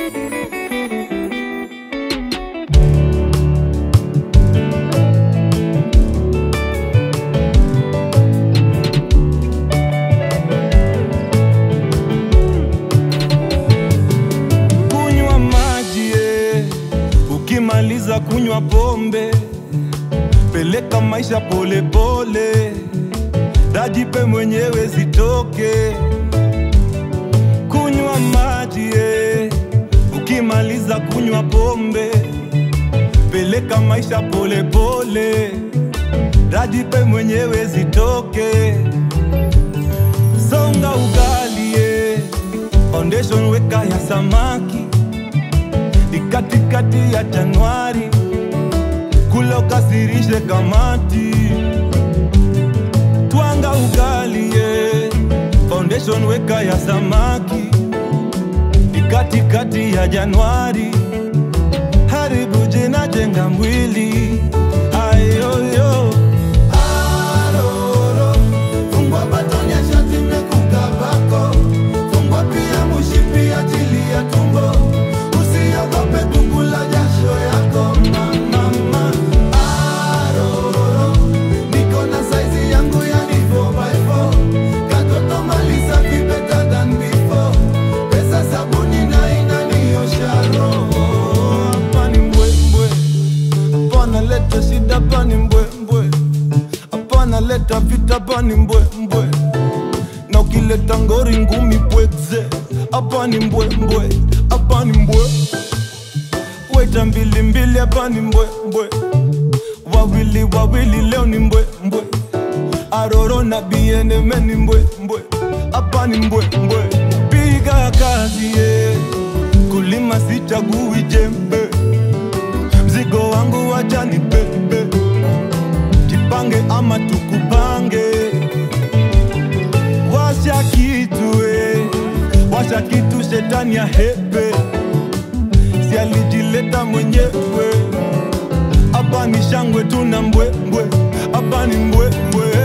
kunywa maji eh. ukimaliza kunywa pombe peleka maisha polepole dajipe mwenyewe zitoke kunywa maji eh. ukimaliza kunywa pombe peleka maisha polepole dajipe mwenyewe zitoke songa ugali eh. foundation weka ya samaki ni katikati ya Januari, kula ukasirishe kamati, twanga ugali ye. Foundation weka ya samaki ni katikati ya Januari, haribu jina, jenga mwili ayoyo Aroro, fungwa batoni ya shati imekukabako. Fungwa pia mushipi ajili ya tumbo. Usiogope kukula jasho yako mama. Aroro, niko na saizi yangu yani 4x4. Katoto maliza be better than before. Pesa sabuni na inaniosha roho. hapa ni mbwembwe, hapana leta shida, hapa ni mbwembwe, hapana leta vita, hapa ni mbwembwe, na ukileta ngori ngumi pwekze, hapa ni mbwembwe, hapa ni mbwe, weta mbili mbili, hapa ni mbwembwe, wawili wawili, leo ni mbwembwe, aroro na bieneme ni mbwembwe, hapa ni mbwembwe, piga kazi yeah. kulima sichagui jembe mzigo wangu wacha ni bebe jipange ama tukupange washa kitu eh. washa kitu shetani ya hepe si alijileta mwenyewe hapa ni shangwe tuna mbwembwe hapa ni mbwembwe